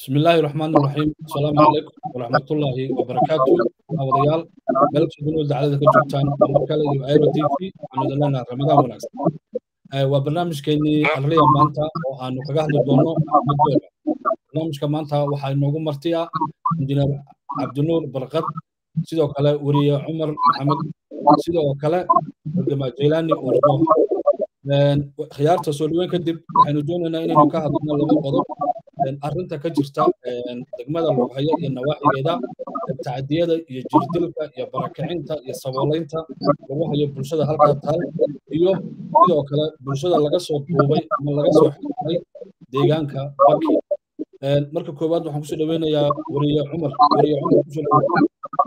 بسم الله الرحمن الرحيم السلام عليكم ورحمة الله وبركاته أوديال ملك سبحانه وتعالى كجبتان ومركز ايرو تي في عن لنا رمضان وناس وبرنامج كيني الريا مانتا وأنو كجاه دونو مدولا برنامج كمانتا وحي نوغو مرتيا انجينير عبد النور برقد sidoo kale weriye cumar maxamed sidoo kale wargama jeylaani ordo khiyaarta soo dhaweyn kadib waxaynu doonaynaa inaynu ka hadlno laba qodob arrinta ka jirta degmada lughayo iyo nawaaxigeeda tacdiyada iyo jirdilka iyo barakacinta iyo saboolaynta lagu hayo bulshada halkaa taal iyo sidoo kale bulshada laga soo duubay ama laga soo xirtay deegaanka baki marka koowaad waxaan kusoo dhaweynayaa weriye cumar weriye cumar kusoo dhaweyn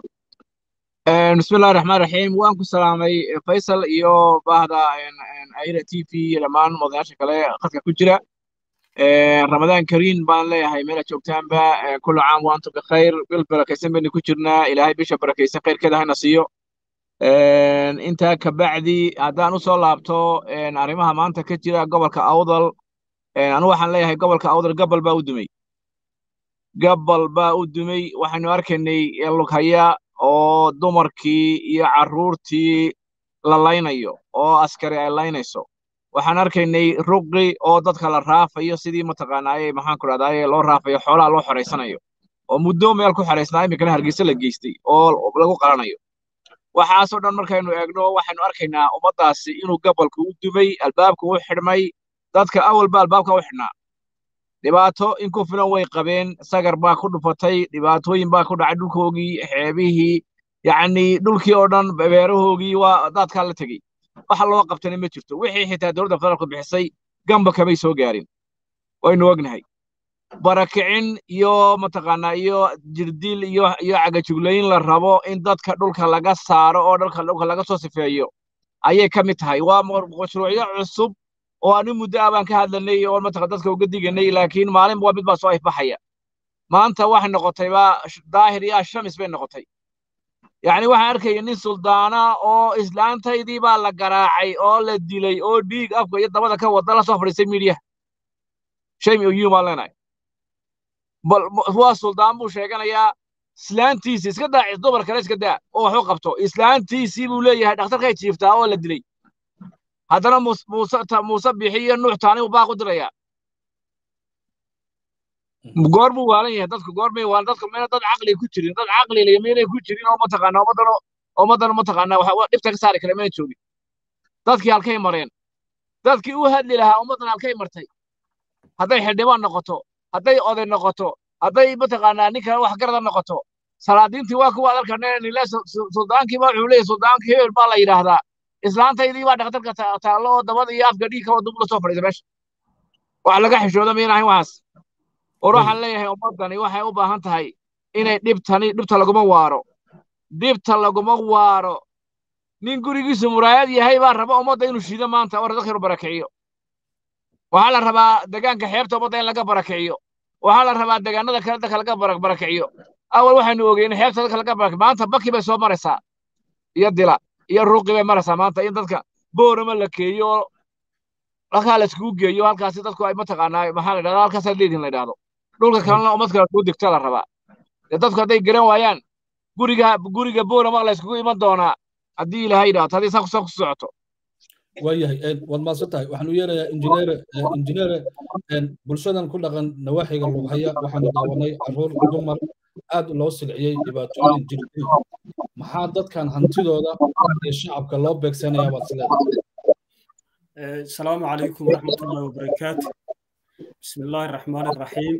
بسم الله الرحمن الرحيم وان ku salaamay Faisal iyo bahda Aira TV lamaan madaxda kale qadka ku jira Ramadan Kareem baan leeyahay meel joogtaanba kullu caam wa antum bikhair bil barakaysan baan ku jirnaa ilaahay bisha barakaysan khayrkeeda hana siiyo inta ka bacdi haddaan u soo laabto arrimaha maanta ka jira gobolka Awdal anu waxaan leeyahay gobolka Awdal gabal baa u dumay gabal baa u dumay waxaanu arkaynay lughaya oo dumarkii iyo carruurtii la laynayo oo askari ay laynayso waxaan arkaynay ruqi oo dadka la raafayo sidii mataqaanaaye maxaan ku dhahdaye loo raafayo xoolaha loo xoraysanayo oo muddo meel ku xoraysnaa iminkana hargeysa la geystay oo lagu qalanayo waxaasoo dhan markaynu eegno waxaynu arkaynaa ummaddaasi inuu gabalku u dumay albaabku u xidhmay dadka awalba albaabka u xidhnaa dhibaato in ku filan way qabeen sagar baa ku dhufatay dhibaatooyin baa ku dhacay dhulkoogii xeebihii yacni dhulkii oo dhan beerahoogii waa daadkaa la tegey waxa loo qabtana ma jirto wixii xitaa dowladda federaalku bixisay gamba kamay soo gaarin waynu ognahay barakicin iyo mataqaanaa iyo jirdil iyo iyo cagajuglayn la rabo in dadka dhulka laga saaro oo dhulka dhulka laga soo sifeeyo ayay ka mid tahay waa mashruucyo cusub oo ani muddo ah baan ka hadlanay oo mataqan dadka uga diganay laakiin maalin waa mid baa soo ifbaxaya maanta waxay noqotay baa daahir iyo ashamis bay noqotay yacni waxaan arkaya nin suldaana oo islaantaydii baa la garaacay oo la dilay oo dhiig afka iyo dabada ka wada la soo fadhiistay miidiyaha shame oyun baan leenahay bal waa suldaan buu sheeganayaa islaantiisii iska daa dumar kale iska daa oo wax u qabto islaantiisii buu leeyahay dhakhtarkay jiiftaa oo la dilay haddana muuse bixi iyo nuux taani uu baaq u dirayaa goor buu waalan yahay dadku goor may waalan dadku mayna dad caqli ku jirin dad caqli leh maynay ku jirin oo mataqaanaa ummaddan ummaddan mataqaanaa waxa dhibta ka saari kale mayna joogin dadkii halkay mareen dadkii u hadli lahaa ummaddan halkay martay hadday xildhibaan noqoto hadday oday noqoto hadday mataqaanaa ninkan wax garada noqoto salaadiintii waa kuwa adalkanee nile suldaankii baa wuxuu leeyahay suldaankii hebel baa la yidhaahdaa islaantaydii baa dhakhtarka taallo oo dabada iyo afka dhiig kawa dub la soo fadhiisa meesha wax laga xishooda mayna ahayn waxaas war waxaan leeyahay ummaddani waxay u baahan tahay inay dhibtani dhibta laguma waaro dhibta laguma waaro nin gurigiisu muraayad yahay baa raba ummadda inuu shiido maanta oo dadka inuu barakiciyo waxaa la rabaa degaanka xeebta ummadda in laga barakiciyo waxaa la rabaa degaanada kale dadka laga barakiciyo awal waxaynu ogeyn xeebta dadka laga barakiciyo maanta baki bay soo maraysaa iyo dila iyo ruuqi bay maraysaa maanta in dadka boorama la keeyo oo halkaa la iskugu geeyo halkaasi dadku ay mataqaanaa maxaa la dhahdaa halkaas leedin la dhahdo dhulka kalena ummad kale kuu digta la rabaa dee dadku hadday garan waayaan guriga guriga boorama la iskugu iman doonaa haddii ilaahay dhaato haddii saa ku socoto waayahay waad maadsan tahay waxaanu yeerayaa injineere injineere bulshadan ku dhaqan nawaaxiga lughaya waxaanu daawanay carruur dumar aad loo silciyey dhibaatooyin jirdil maxaa dadkan hantidooda iyo shacabka loo beegsanaya baad sileedahay السلام عليكم ورحمة الله وبركاته بسم الله الرحمن الرحيم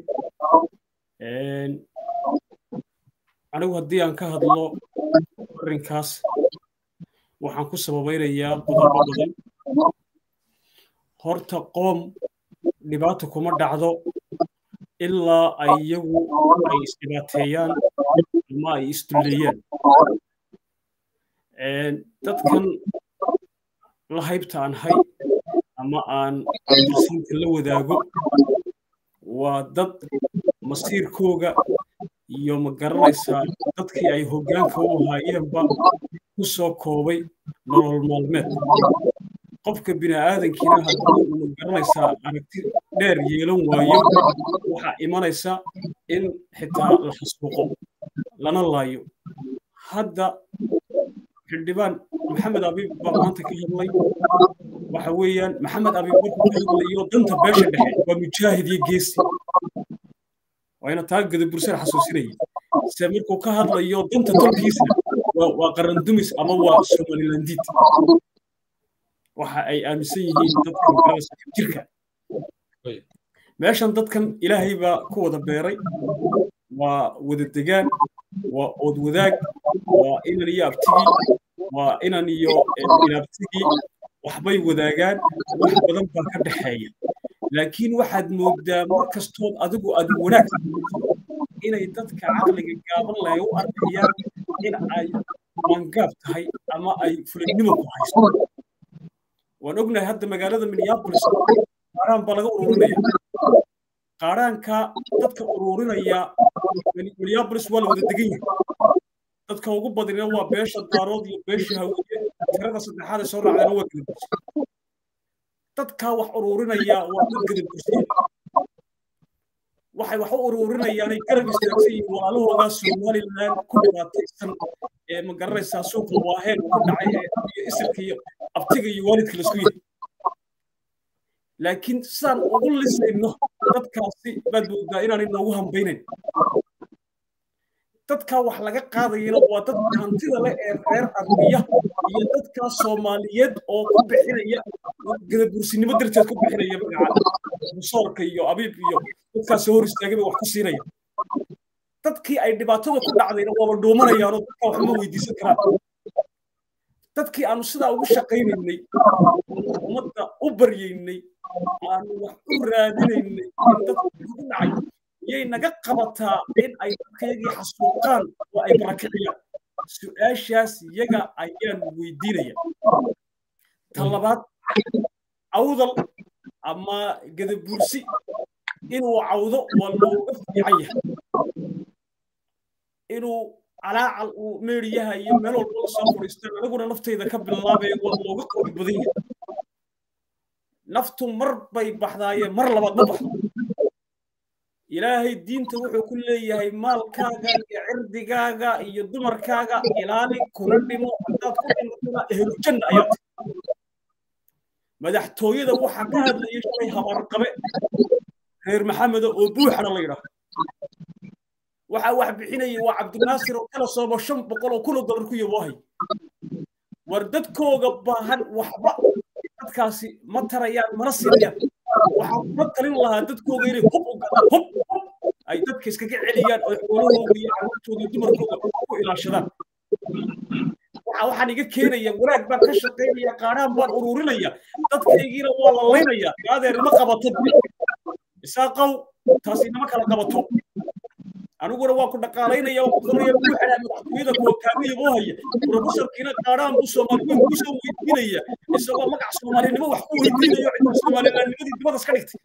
anigu haddii aan ka hadlo arrinkaas waxaan ku sababaynayaa qodobo badan horta qoom dhibaata kuma dhacdo ilaa ay iyagu ay isdhibaateeyaan ama ay isdulleeyaan dadkan la haybta aan hay ama aan darsiinka la wadaago waa dad masiirkooga iyo ma garanaysaa dadkii ay hoggaanka u ahaayeenba ku soo koobay nolol maalmeed qofka bini aadankiina haddii ma garanaysaa aragti dheer yeelan waayo waxaa imanaysa in xitaa la xasuuqo lana laayo hadda xildhibaan maxamed abiib baa maanta ka hadlay waxa weeyaan maxamed abiib markuu ka hadlayo danta beesha dhexe waa mujaahid iyo geesi waayna taa gadabursada xasuusinaya se markuu ka hadlayo danta tolkiisna waa qarandumis ama waa somalilandiid waxa ay aaminsan yihiin dadka magarada jirka meeshan dadkan ilaahay baa ku wada beeray waa wada degaan waa ood wadaag waa inan iyo abtigii waa inan iyo inaabtigii waxbay wadaagaan wax badan baa ka dhexeeya laakiin waxaad mooddaa mar kastood adigu aad wanaag inay dadka caqliga gaaban lahay u arkayaan in ay mangaab tahay ama ay fulinimo ku haysto waan ognahay hadda magaalada minneapolis qaaraan baa laga ururinaya qaaraanka dadka ururinaya minneapolis waa la wada degan yahay dadka ugu badina waa beesha daarood iyo beesha hawiye tirada saddexaad ee soo raacdana waa gadabursi dadkaa wax ururinaya waa dad gadabursiya waxay wax u ururinayaanay garab istaagsan yihiin walaalahoodaa somalilan ku dhibaataysan ee ma garanaysaa suuqa waaheen ku dhacay ee iyo isirka iyo abtiga iyo waalidka laisku yahay laakiin sidaan ugu lisayno dadkaasi baad moodaa inaanay noogu hambaynayn dadkaa wax laga qaadayana waa dadka hantida leh ee reer armiya iyo dadkaa soomaaliyeed oo ku bixinaya gadabursinimo darteed ku bixinaya magaca busoorka iyo abiib iyo dadkaasi hor istaagay bay wax ku siinaya dadkii ay dhibaatada ku dhacdayna waaba dhuumanayaanoo dadkaa waxma weydiisan karaan dadkii aanu sidaa ugu shaqaynaynay ummadda u baryaynay aanu wax u raadinaynay in dadka ku dhacay yay naga qabataa in ay dadkayagii xasuuqaan oo ay barakiciyaan su-aashaas iyaga ayaan weydiinaya ta labaad awdal ama gadabuursi inuu cawdo waa looga fiican yahay inuu calaacal uu meeriyaha iyo meel walba la soo fadhiistaan aniguna naftayda ka bilaabaya waa looga qori badan yahay naftu mar bay baxdaayeen mar labaad ma baxdo ilaahay diinta wuxuu ku leeyahay maalkaaga iyo cirdigaaga iyo dumarkaaga ilaali kuna dhimo haddaad ku dhimatana ehlujanna ayaa tahay madaxtooyada waxaa ka hadlaya shalay habaarqabe reer maxameda oo buuxana la yidhaahdo waxaa wax bixinaya waa cabdinaasir oo kala soobo shan boqol oo kun oo dollar ku yaboohay war dadkooga baahan waxba dadkaasi ma tarayaan mana siinayaan waxaan kuma talin lahaa dadkooga inay hub u gadaan hub hub ay dadka iskaga celiyaan oo xoolahooda iyo carruurtooda iyo dumarkooda ku ilaashadaan waxaan iga keenaya wanaag baan ka shaqaynaya qaadhaan baan ururinaya dadkaygiina waa la laynaya gaadeer ima qabato isaaqow taas inama kala qabato aniguna waa ku dhaqaalaynaya waa ku qoraya buuxana madaxtooyada kuwa kaamiya boo haya profesorkiina qaadhaan buu soomaaliweyn ku soo weydiinaya isagoo magac soomaalinimo wax ku weydiinayo cidda soomalilaannimadii dibadas ka dhigtay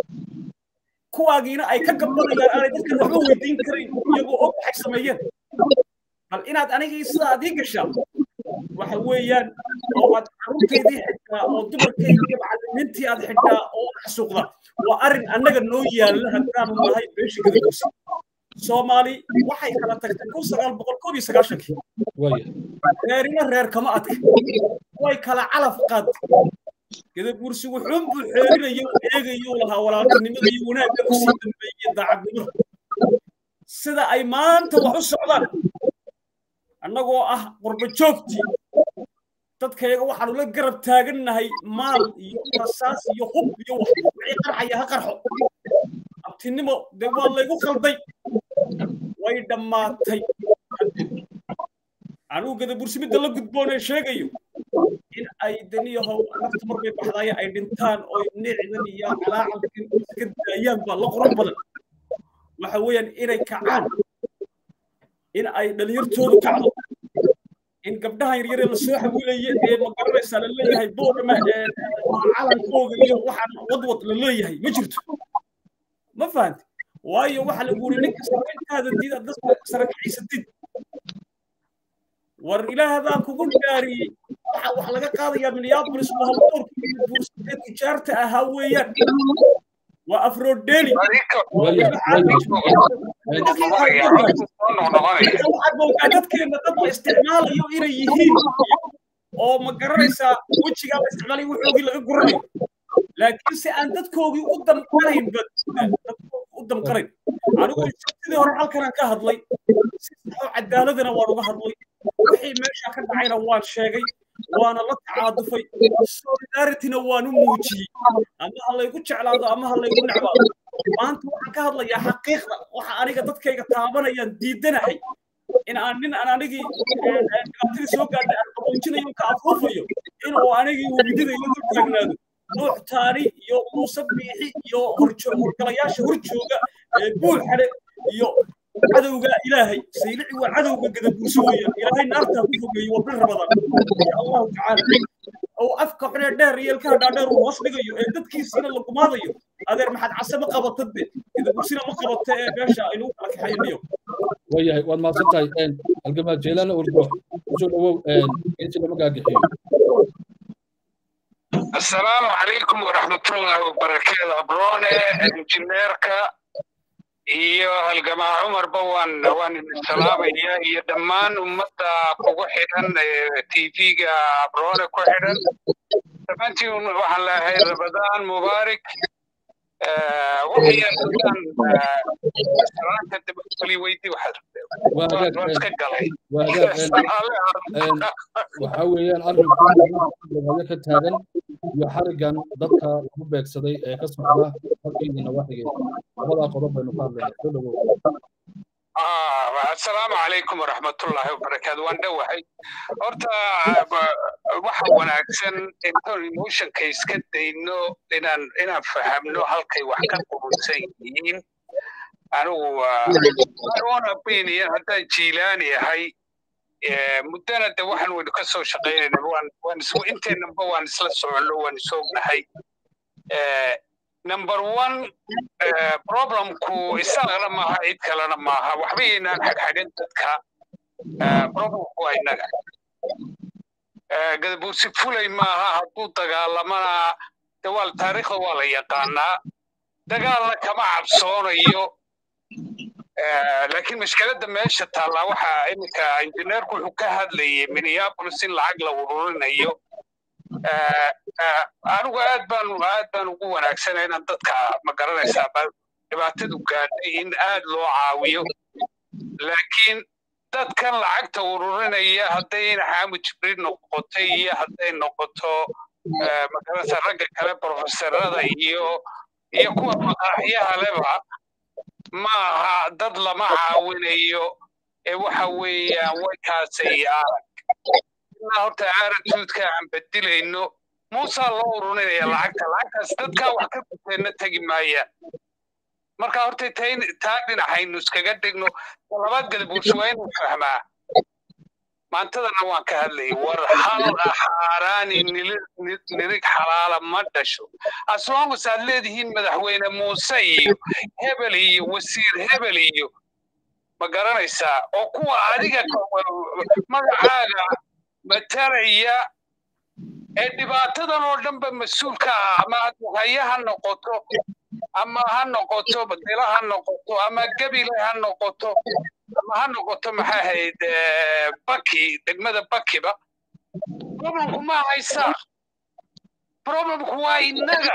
kuwaagiina ay ka gabanayaan aanay dadkan waxba weydiin karayn iyagoo og waxay sameeyeen bal inaad anigii sidaa adii gashaa waxa weeyaan oo aad carruurtaydii xidhaa oo dumarkaydii macallimiintii aad xidhaa oo xasuuqda waa arrin annaga noo yaalla haddaanu nahay beesha gadagusi soomaali waxay kala tagtay kun sagaal boqol koob iyo sagaashankii reerina reer kama adka way kala calaf qaadtay gadaguursi wuxuun buu xeerinaya u eegayo lahaa walaaltinimada iyo wanaagga u sii dambeeyey daacadnimada sida ay maanta wax u socdaan annagoo ah qurba joogtii dadkayaga waxaanu la garab taagannahay maal iyo rasaas iyo hub iyo wax wixii qarxaya ha qarxo abtinimo dee waa laygu khalday way dhammaatay anugu gadabursimidda la gudboonee sheegayo in ay daniyahow nafta marbay baxdaaya ay dhintaan oo nicdan iyo calaacalkan iska daayaan baa la qurux badan waxa weeyaan inay kacaan in ay dhalinyartoodu kacdo in gabdhaha yaryare lasoo xawiilaya ee magaranaysaa la leeyahay boodhama calankooga iyo waxaan wadwad la leeyahay ma jirto ma fahanti waayo waxa lagu yiri ninka sarkaada diid aad sarakaciisatid war ilaahdaa kugu dhaariyey waxa wax laga qaadayaa minneapolis waa haldoorka iyo buursadee tijaarta ahaa weeyaan waa afrodeli dadkeena dad la isticmaalayo inay yihiin oo ma garanaysaa wejigaa la isticmaalay wuxoogii laga guranayo laakiinse aan dadkoogii u damqanaynba u damqanayn anigu sidii hore halkanaan ka hadlay si saxoo cadaaladana waan uga hadlay wixii meesha ka dhacayna waan sheegay waana la tacaadufay solidarityna waan u muujiyey ama ha laygu jeclaado ama ha laygu necbaado maanta waxaan ka hadlayaa xaqiiqda waxa aniga dadkayga taabanayaan diidanahay in aan nin aan anigii dhibaatadii soo gaadhay aan qaboojinayo ka afuufayo in uu anigii webidida iyo dul taagnaado nuux taani iyo muuse biixi iyo horgalayaasha horjooga buul xadhe iyo cadowga ilaahay saylici waa cadowga gadabuuso weeyaan ilaahay naartaa ku fogeeyo waa bil ramadaan insha allahu tacaala oo afka xunee dheer iyo ilkaha dhaadheer uu hoos dhigayo ee dadkiisiina la gumaadayo adeer maxaad case ma qabatadbe gadabuusina ma qabata ee meesha aynu u kala kaxaynayo wayahay waad mahadsan tahay halgamaa jeelana urgo kusoo dhawow insi lama gaagixiyo asalaamu calaykum waraxmatullaahi wabarakaatu abroone injineerka iyo halgamaa cumarba waan waan idin salaamaya iyo dhammaan ummadda kugu xidhan tv-ga abroone ku xidhan dhammaantiin waxaan leeyahay rabadaan mubaarak waxayaan salaanta dabali weydi waxaad iska galay waxa weeyaan arrinkuayo ka taagan iyo xarigan dadka lagu beegsaday ee ka socda halkeydii nawaxigeeda labadaa qodob baynu ka hadlayna soo dhawow asalaamu calaykum waraxmatullaahi wabarakaatu waan dhowahay horta waxa wanaagsan intoon emotionka iska dayno inaan inaan fahamno halkay wax ka qurunsan yihiin anigu own opinion haddaan jiilaani ahay muddana de waxaan waynu ka soo shaqaynayna waan waan is inteennaba waan isla soconno waan isognahay number one problemku isagana maaha cid kalena maaha waxba yaynaan xagxagan dadka problemku waa innaga gadabuursi fulay maaha hadduu dagaalamana de waa taariikhda waa la yaqaanaa dagaalna kama cabsoonayo laakiin mashkiladda meesha taallaa waxa iminka injineerku wuxuu ka hadlayay minneapolis in lacag la ururinayo anigu aad baan aad baan ugu wanaagsana inaan dadka ma garanaysaa dhibaatadu gaadhay in aad loo caawiyo laakiin dadkan lacagta ururinaya hadday xaamud jibriil noqotay iyo hadday noqoto magaranaysaa ragga kale profesorada iyo iyo kuwa maqaaxyaha leba maaha dad lama caawinayo ee waxa weeyaan waykaasay arag ilaa horta aaratuudka aan bedilayno muusaa loo ururinaya lacagta lacagtaas dadkaa wax ka guteenna tegi maayaan marka horta taa dhinacaynu iskaga dhigno labaad gadabuursi waa inuu fahmaa maantadana waan ka hadlayay war hal xaaraani nirig xalaala ma dhasho aslongus aad leedihiin madaxweyne muuse iyo hebel iyo wasiir hebel iyo ma garanaysaa oo kuwa adiga magacaaga mataraya ee dhibaatadan oo dhanba mas-uulka ah ama haye ha noqoto ama ha noqoto dila ha noqoto ama gebile ha noqoto ama ha noqoto maxay ahayd baki degmada bakiba problemku ma haysaa problemku waa innaga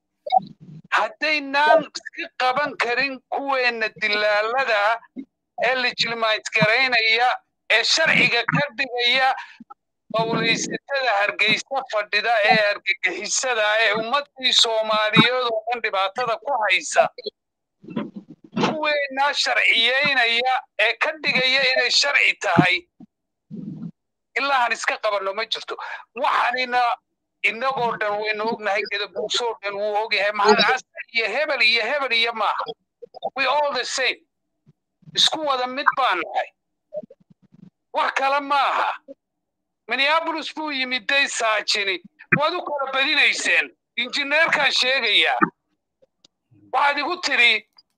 haddaynaan iska qaban karin kuweenna dilaalada ee legilimayd garaynaya ee sharciga ka dhigaya qowlaysatada hargeysa fadhida ee argagixisada ee ummaddii soomaaliyeed oo dhan dhibaatada ku haysa kuweennaa sharciyeynaya ee ka dhigaya inay sharci tahay ilaa han iska qabanno ma jirto waxanina innagoo dhan waynu ognahay gadabuusoo dhan wuu ogyahay mahadcasa iyo hebel iyo hebel iyo maaha we all the same isku wada mid baan nahay wax kale maaha minneapolis buu yimid day saajini waad u kala badinayseen injineerkaan sheegayaa waxaad igu tidhi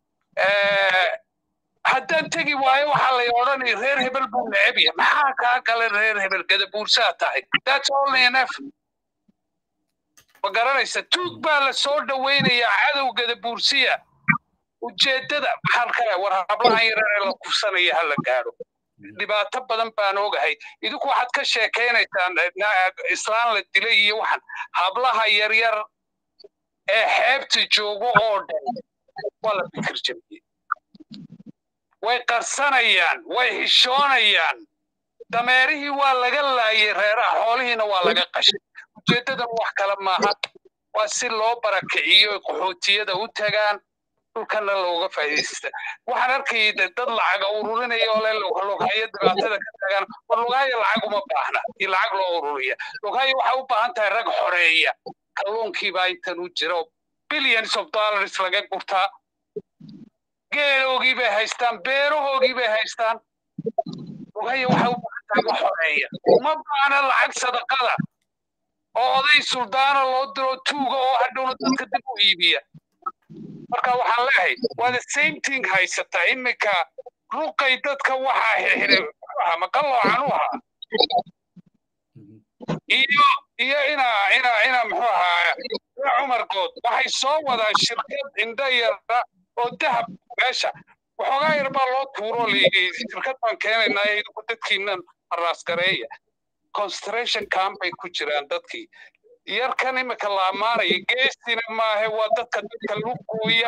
haddaan tegi waayo waxaa lay odhanay reer hebel buu neceb yahay maxaa kaa gala reer hebel gadabuursaa tahay that's only enough ma garanaysa tuug baa la soo dhowaynayaa cadowgada buursiya ujeeddada maxaan kale war hablahan yarare la kufsanaya ha la gaadho dhibaato badan baan ogahay idinku waxaad ka sheekaynaysaan islaan la dilay iyo waxaan hablaha yaryar ee xeebta joogo oo dhan waa la fikir jabiyey way qarsanayaan way xishoonayaan dameerihii waa laga laayay reeraha xoolihiina waa laga qashay ujeeddadan wax kale maaha waa si loo barakiciyo qaxootiyada u tagaan dhulkana looga faa'iidaysta waxaan arkayay dad lacaga ururinaya oo le lughayo dhibaatada ka tagaan war lughayo lacag uma baahna iyo lacag loo ururiya lughayo waxay u baahan tahay rag xoreeya kalluunkiibaa intan u jira oo billions of dollars laga gurtaa geeloogii bay haystaan beerahoogii bay haystaan lughayo waxay u baahan tahay wax xoreeya uma baahna lacag sadaqada oo oday suldaana loo diro tuuga oo hadhowna dadka dib u iibiya marka waxaan leeyahay waa the same thing haysataa iminka ruqay dadka waxaa xirxiray maqalloocan u ahaa iyo iyo ina ina ina muxuu ahaa cumar good waxay soo wadaan shirkad indho yara oo dahab meesha waxoogaa yar baa loo tuuro layidhi shirkad baan keenaynaa idinku dadkiinan haraasgareeya concentration camp bay ku jiraan dadkii yarkan imika la ammaanaya geestina maahe waa dadka dadka lugooya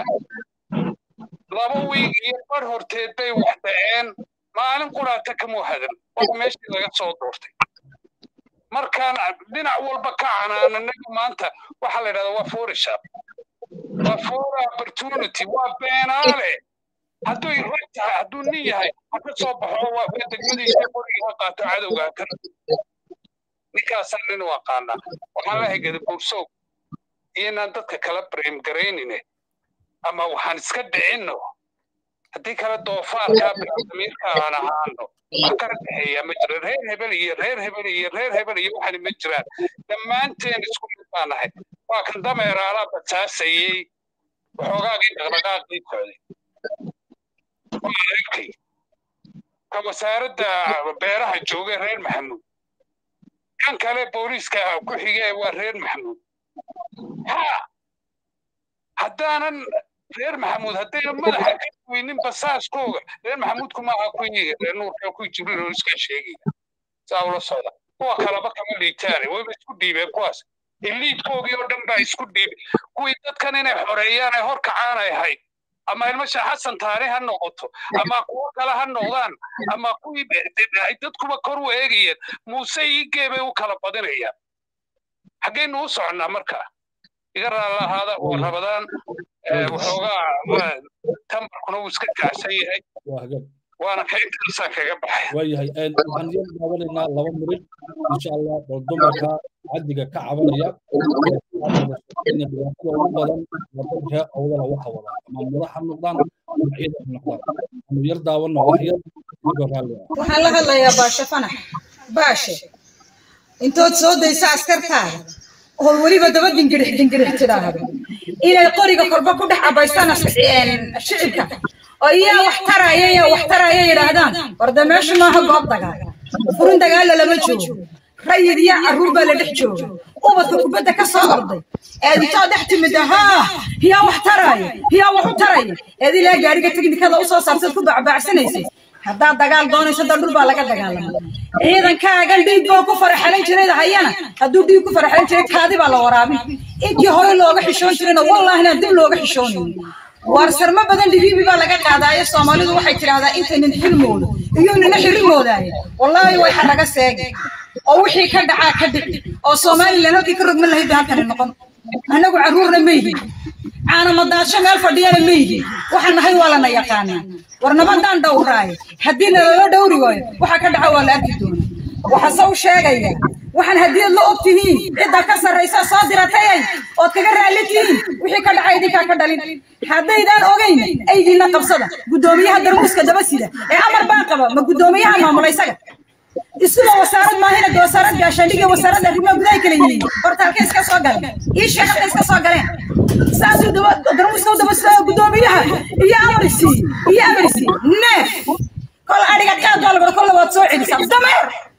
laba wiig iyo bar horteed bay wax dhaceen maalin quraata kamuu hadan waa meeshii laga soo doortay markaan dhinac walba ka canaananaga maanta waxaa la yidhahdaa waa forishap waa for opportunity waa beenaale hadduu rag tahay hadduu nin yahay ha ka soo baxo waa degmadiisa qorigii ha qaato cadowgaa kan ninkaasaan nin u aqaanaa waxaan leehay gadabuursoog iyoinaan dadka kala breem garaynine ama waxaan iska dhicinno haddii kale doofaarkaa damiirka aan ahaano wax kala dhexeeya ma jiro reer hebel iyo reer hebel iyo reer hebel iyo waxani ma jiraan dhammaanteen isku mid baan nahay waa kan dameeraalaa basaasayey waxoogaagii dhaqdhaqaaqii socday waa arkay ka wasaaradda beeraha joogay reer maxamuud kan kale booliiska ku xige waa reer maxamuud ha haddaanan reer maxamuud haddayna madaxa ka weynin basaaskooga reer maxamuudku maaha kuwii reer nuurka kuwii jibriil oo iska sheegaya saa ula socda kuwa kaleba kama liitaane wayba isku dhiibeen kuwaas iliidkoogii oo dhan baa isku dhiibay kuwii dadkan inay xoreeyaan ay hor kacaan ay ahayd ama ilmasha xasan taani ha noqoto ama kuwo kale ha noqdaan ama kuwii dadkuba kor u eegayeen muuse iigee bay u kala badinayaan xaggaynu u soconnaa marka iga raalla ahaada oo rabadaan waxoogaa tambarkuna uu iska kacsan yahay waana ka intaasaan kaga baxay waayahay waxaan yar daawanaynaa laba mirid insha allah oo dumarka caddiga ka cabanaya dhibaatada ugu badan waddanka awdala waxa wada ama madax ha noqdaan ama ciidan ha noqdaan anu yar daawanno wax yar igoo raalli ah waxaan la hadlayaa baashe fanax baashe intood soo daysa askartaada oo weliba daba dingirix dingirix tidhaahdo inay qoriga korba ku dhex cabaystaan shicibka oo iyaa wax taraya iyaa wax taraya yidhaahdaan warda meeshu maaha goob dagaal furin dagaalla lama joogo rayid iyo carruur baa la dhex jooga ubadka kubadda ka soo orday eeditoo dhex timida haa hiyaa wax taraya hiyaa wax u taraya eed ilaa gaariga teknikada usoo saartad ku bacbaacsanaysay haddaad dagaal doonayso dan dhul baa laga dagaalama ciidankaagan dhiig boo ku faraxalan jiray hayana hadduu dhiig ku faraxalan jiray kaadi baa la waraabin intii hore looga xishoon jirayna wallaahina dib looga xishoonayo waar sarmo badan dhibiibi baa laga qaadaayo soomaalidu waxay tidhaahdaa inta nin xilmoodo iyo nina xirimoodaaye wallaahi way xaraga seegi oo wixii ka dhacaa ka dhici oo somalilan halkii ka rogman lahayd bay halkani noqon annagu carruurna ma yihin caanamadaadsho meel fadhiyana ma yihin waxaan nahay waa lana yaqaanaa war nabadaan dhowraaye haddii nalala dhowri waayo waxa ka dhaca waa la arki doona waxase u sheegaya waxaan haddiiad la og tihiin cidda ka sarraysa soo diratayay ood kaga raalli tihiin wixii ka dhacay idinkaa ka dhalin haddaydaan ogayn aydiinna qabsada guddoomiyaha darmuuska daba sida ee amar baan qaba ma guddoomiyaha maamula isaga isuba wasaarad maahina de wasaarad gaashaandhiga wasaaradda arrimaha gudaha kala yihiin horta halkay iska soo galeen ii sheeg halkay iska soo galeen saasuu daba darmuuska u daba sida guddoomiyaha iyo amarisi iyo amarisi neef kol adhiga qaad baa labar kolla waad soo celisaa dameer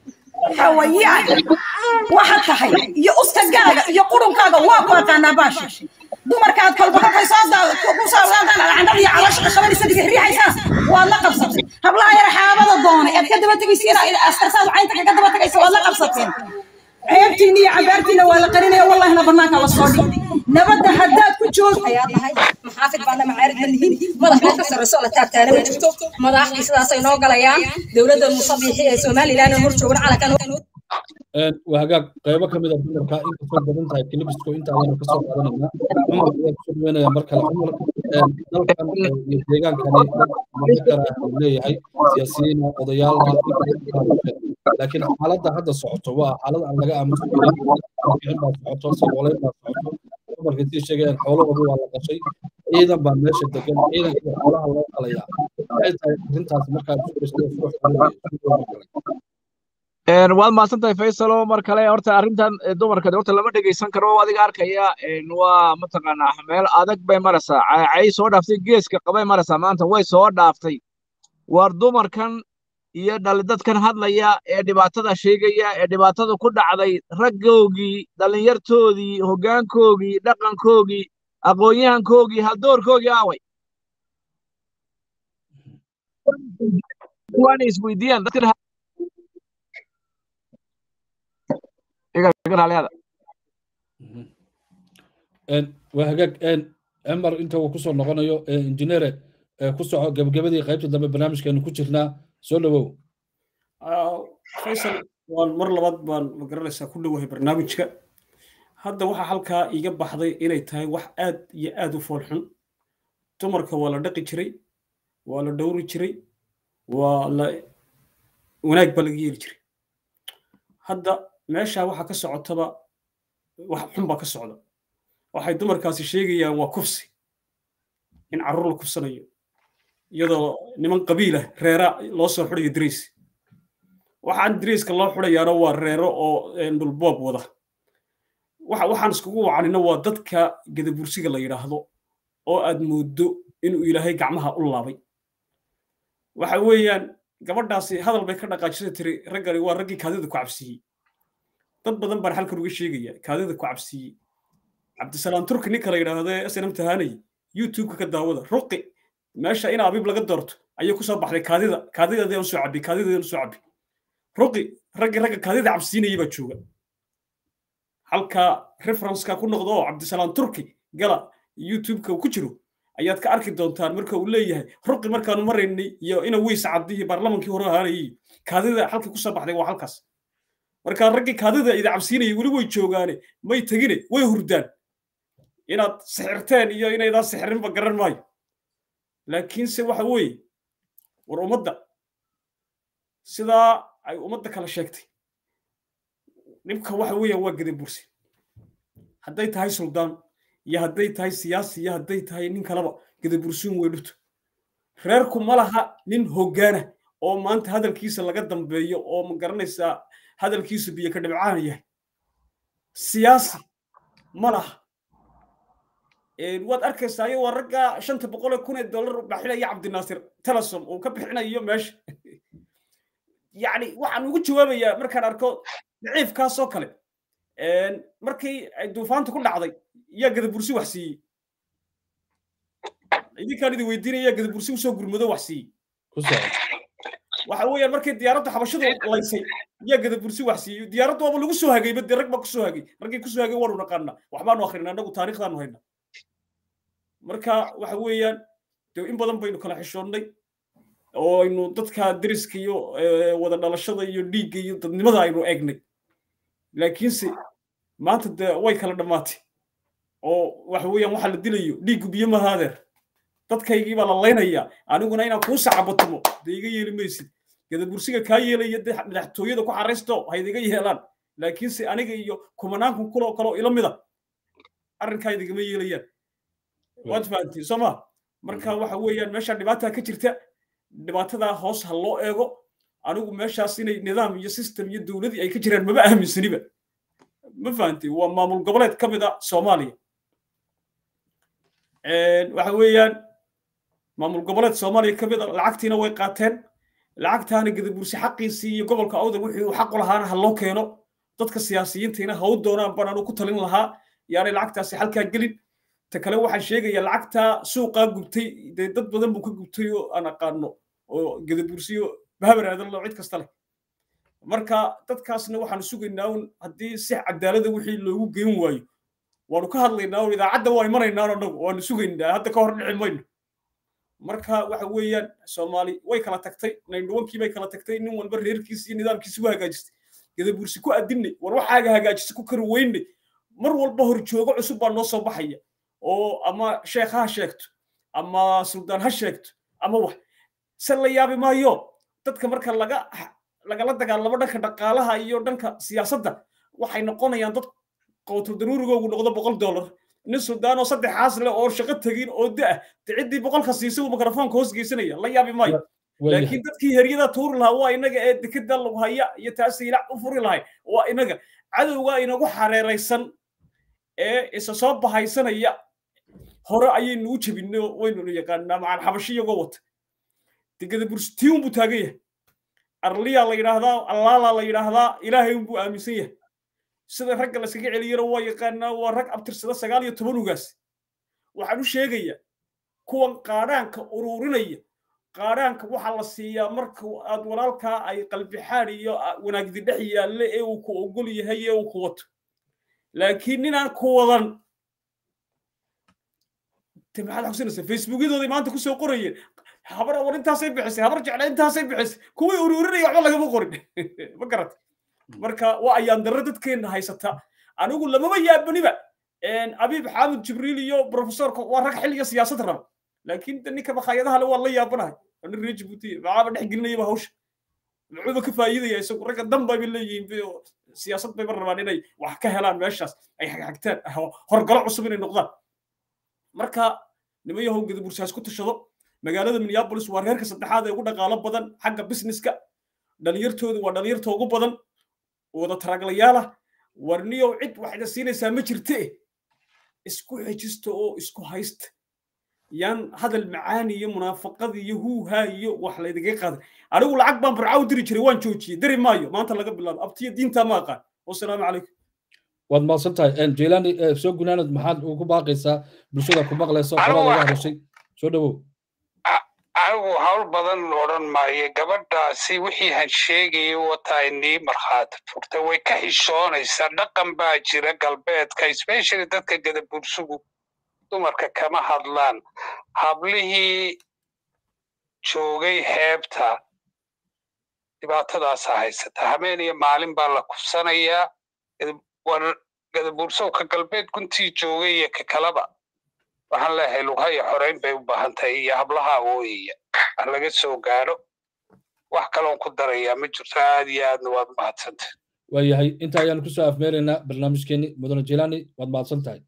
xawayaan waxaad tahay iyo uskagaaga iyo qurunkaaga waa ku aqaanaa baasha dumarkaad kolba kolkay soo ku saarsaantaan alcandhada iyo calooshka qabanaysa riixaysaan waad la qabsatay hablaha yar xaabada doonay aad ka daba tegaysiina askarsaad caynta kaga daba tegaysa waad la qabsateen ceebtiina iyo cabaartiina waa la qarinaya wallahina banaanka la soo dhigay nabadda haddaad ku joog ayaa tahay maxaafid baana macaarid ma lihin madax meel ka sarreyso la taagtaana ma jirto madaxdii sidaasay noo galayaan dowladda musabiixi ee somalilan hor joogan calankan waa hagaag qaybo ka mid a dumarka inkastoo badan tahay kilibisko intaadana kasoo qaadanayna cumar ayaa kusoo dhaweynaya mar kale cumar dalkan iyo deegaankani mudakara leeyahay siyaasiyiin odayaal laakiin xaaladda hadda socoto waa xaalad aan laga aamusi karin kicin baa socoto saboolayn baa socoto dumarka sii sheegayaan xoolahooda waa la qashay ciidan baa meesha degan ciidankii xoolaha loo qalayaa maxay tahay arrintaas markaad waad mahadsan tahay faysalo mar kale horta arrintan dumarka horta lama dhegeysan karo adiga arkaya waa mataqaanaa meel adag bay maraysaa cay soo dhaaftay geeska qabay maraysaa maanta way soo dhaaftay war dumarkan iyo dhallidadkan hadlaya ee dhibaatada sheegaya ee dhibaatada ku dhacday raggoogii dhallinyartoodii hoggaankoogii dhaqankoogii aqoon-yahankoogii haldoorkoogii aaway waana isweydiiyaan dadkan waa hagaag cumar inta uu kusoo noqonayo injineere ku soco gebagabadii qaybta dambe barnaamijkeenu ku jirnaa soo dhawow faysal waan mar labaad baan magaranaysaa ku dhowahay barnaamijka hadda waxaa halkaa iiga baxday inay tahay wax aad iyo aad u foolxun dumarka waa la dhaqi jiray waa la dhowri jiray waa la wanaag baa laga yeeli jiray hadda meeshaa waxaa ka socotaba wax xun baa ka socda waxay dumarkaasi sheegayaan waa kufsi in carruur la kufsanayo iyadoo niman qabiilah reera loo soo xudhayo dariis waxaan dariiska loo xudhayaana waa reero oo dhulboob wada waxaan iskugu wacanina waa dadka gadabursiga la yidhaahdo oo aad mooddo inuu ilaahay gacmaha u laabay waxa weeyaan gabadhaasi hadal bay ka dhaqaajisay tiri raggani waa raggii kaadida ku cabsiiyey dad badan baan halkan uga sheegaya kaadida ku cabsiiyey cabdisalaam turki ninka la yidhaahdo ee snm tahanay youtubeka ka daawada ruqi meesha in abiib laga doorto ayay ku soo baxday kaadida kaadideedaan soo cabbi kaadideedaan soo cabbi ruqi raggii ragga kaadida cabsiinayay baa jooga halka referenceka ku noqdo oo cabdisalaam turki gala youtubeka uu ku jiro ayaad ka arki doontaan marka uu leeyahay ruqi markaanu maraynay iyo ina wiis caddi iyo baarlamankii hore ahaanayay kaadida halkii ku soo baxday waa halkaas marka raggii kaadida ida cabsiinayay weli way joogaane may tegine way hurdaan inaad sixirteen iyo inaydaan sixirinba garan maayo laakiinse waxa weeye war ummadda sidaa ay ummadda kala sheegtay dhibka waxa weeyaan waa gada bursi hadday tahay suldaan iyo hadday tahay siyaasi iyo hadday tahay nin kaleba gada bursiin way dhubto reerku ma laha nin hoggaana oo maanta hadalkiisa laga dambeeyo oo ma garanaysaa hadalkiisu biyo ka dhibcaan yahay siyaasi ma laha waad arkaysaa ayagoo waa ragga shanta boqol ee kun ee dollar baxinaya cabdinaasir telesom uu ka bixinayo meesha yacni waxaan ugu jawaabayaa markaan arko daciifkaasoo kale markii ay duufaanta ku dhacday yaa gadabursi wax siiyey idinkaan idin weydiinaya yaa gadabursi usoo gurmado wax siiyey waxa weeyaan markii diyaaradda xabashadu laysay yaa gadabursi wax siiyey diyaaradda waaba lagu soo hagayba dee rag baa kusoo hagay raggii kusoo hagay waanu naqaanaa waxbaanu akrinaa annagu taariikhdaanu haynaa marka waxa weeyaan dee in badan baynu kala xishoonnay oo aynu dadka deriska iyo wada dhalashada iyo dhiigga iyo dadnimada aynu eegnay laakiinse maanta dee way kala dhammaatay oo waxa weeyaan waxa la dilayo dhiiggu biyo maha adeer dadkaygii baa la laynayaa aniguna inaan kuu sacabatimo dee iga yeeli maysid gadabursiga kaa yeelaya dee madaxtooyada ku xaraysto haydiga yeelaan laakiinse aniga iyo kumanaanku kuloo kaloo ila mida arrinkaa idigama yeelayaan waad fahantiin soo ma marka waxa weeyaan meesha dhibaataa ka jirta dhibaatadaa hoos ha loo eego anigu meeshaas inay nidaam iyo system iyo dowladii ay ka jiraan maba aaminsaniba ma fahantiin waa maamul goboleed ka mid a soomaaliya waxa weeyaan maamul goboleed soomaaliya ka mid a lacagtiina way qaateen lacagtaana gadabursi xaqiisii iyo gobolka awdal wixii uu xaq u lahaana ha loo keeno dadka siyaasiyiintiina ha u doonaan baan anu ku talin lahaa yaanay lacagtaasi halkaa gelin ta kale waxaan sheegayaa lacagtaa suuqaa gubtay dee dad badan buu ka gubtay oo aan aqaano oo gadabursiyo bahabaraadan loo cid kasta leh marka dadkaasna waxaanu sugaynaa un haddii si cadaalada wixii loogu geyn waayo waanu ka hadlaynaa un idaacadda waa imanaynaan annagu waanu sugaynaa hadda ka hor dhici mayno marka waxa weeyaan soomaali way kala tagtay naindhuwankii bay kala tagtay nin walba reerkiisi iyo nidaamkiisi ku hagaajistay gadabursi ku adinay war waxaaga hagaajisa ku kari weynay mar walba horjoogo cusub baa noo soo baxaya oo ama sheekh ha sheegto ama suldaan ha sheegto ama wax se la yaabi maayo dadka marka laga lagala dagaalamo dhanka dhaqaalaha iyo dhanka siyaasadda waxay noqonayaan dad qowtul daruurigoogu noqdo boqol dollar nin suldaan oo saddexaas leh oo shaqo tegin oo da de ciddii boqolka siisay uu mikrofoonka hoos geysanaya la yaabi maayo laakiin dadkii heryada tuuri lahaa waa inaga ee dekeda lagu haya iyo taasiilac u furi lahay waa inaga cadowga inagu xareeraysan ee isa soo bahaysanaya hore ayaynu u jebinay waynunu yaqaanaa macal xabashi iyagoo wata degada burstiun buu taagan yahay arliyaa la yidhaahdaa allaalaa la yidhaahdaa ilaahay unbuu aaminsan yahay sida ragga layskaga celiyana waa yaqaanaa waa rag abtirsada sagaal iyo toban ugaas waxaan u sheegayaa kuwan qaadhaanka ururinaya qaadhaanka waxaa la siiyaa marka aad walaalkaa ay qalbixaad iyo wanaagdi dhex yaalle ee uu ku ogol yahay ee uu ku wato laakiin ninaan ku wadan te maxaad xusinaysaa facebookyadooday maanta kusoo qorayeen habar war intaasay bixisay habar jecla intaasay bixisay kuwii ururinaya waxba lagama qorin ma garat marka waa ayaan darro dadkeenna haysata anigu lamama yaabaniba abiib xaamid jibriil iyo profesorka waa rag xilliga siyaasad raba laakiin ninka makhaayadaha le waa la yaabanahay nin reer jibuuti maxaaba dhex gelinayaba hawsha muxuuba ka faa'iidaya isagu ragga dan bayba leeyihiin siyaasad bayba rabaan inay wax ka helaan meeshaas ay xagxagtaan horgalo cusub inay noqdaan marka nima yahow gadabursaas ku tashado magaalada minneapolis waa reerka saddexaad ee ugu dhaqaalo badan xagga businesska dhalinyartoodu waa dhalinyarta ugu badan wada taraglayaala warniyow cid waxayna siinaysaa ma jirte isku xejista oo isku haysta yaan hadal macaani iyo munaafaqad iyo huuhaa iyo wax laydiga qaaday anigu lacag baan barca u diri jiray waan joojiyey dari maayo maanta laga bilaabo abtiyo diintaa ma aqaan wasalaamu calaykum waad mahadsan tahay jilani soo gunaanad maxaad ugu baaqaysaa bulshada ku maqlaysa horaa laga hadashay soo dhawow anigu hawl badan odhan maayo gabadhaasi wixii han sheegayay wataa inii markhaati furtay way ka xishoonaysaa dhaqan baa jira galbeedka especially dadka gadabursugu dumarka kama hadlaan hablihii joogay heebta dhibaatadaasa haysata habeen iyo maalin baa la kufsanayaa war gadabursowka galbeed guntii joogay iyo ka kalaba waxaan leeyahay lughaya xoreyn bay u baahan tahay iyo hablaha awooyaya wax laga soo gaadho wax kaloon ku darayaa ma jirto aad iyo aadna waad mahadsantay waayahay inta ayaanu kusoo afmeeraynaa barnaamijkeeni mudane jilani waad mahadsan tahay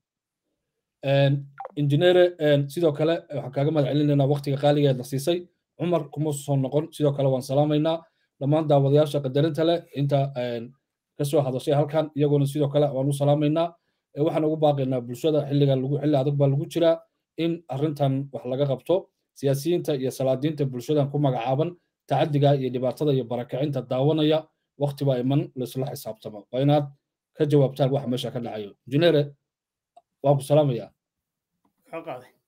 injineere sidoo kale waxaan kaaga mahad celinaynaa waktiga qaaligeed la siisay cumar kuma soo noqon sidoo kale waan salaamaynaa dhammaan daawadayaasha qadarinta leh inta kasoo hadashay halkan iyagoona sidoo kale waan u salaamaynaa waxaan ugu baaqaynaa bulshada xilliga lagu xilli adag baa lagu jiraa in arrintan wax laga qabto siyaasiyiinta iyo salaadiinta bulshadan ku magacaaban tacadiga iyo dhibaatada iyo barakacinta daawanaya wakti baa iman laisla xisaabtamo waa inaad ka jawaabtaan waxa meesha ka dhacayo injineere waan ku salaamayaa ka qaaday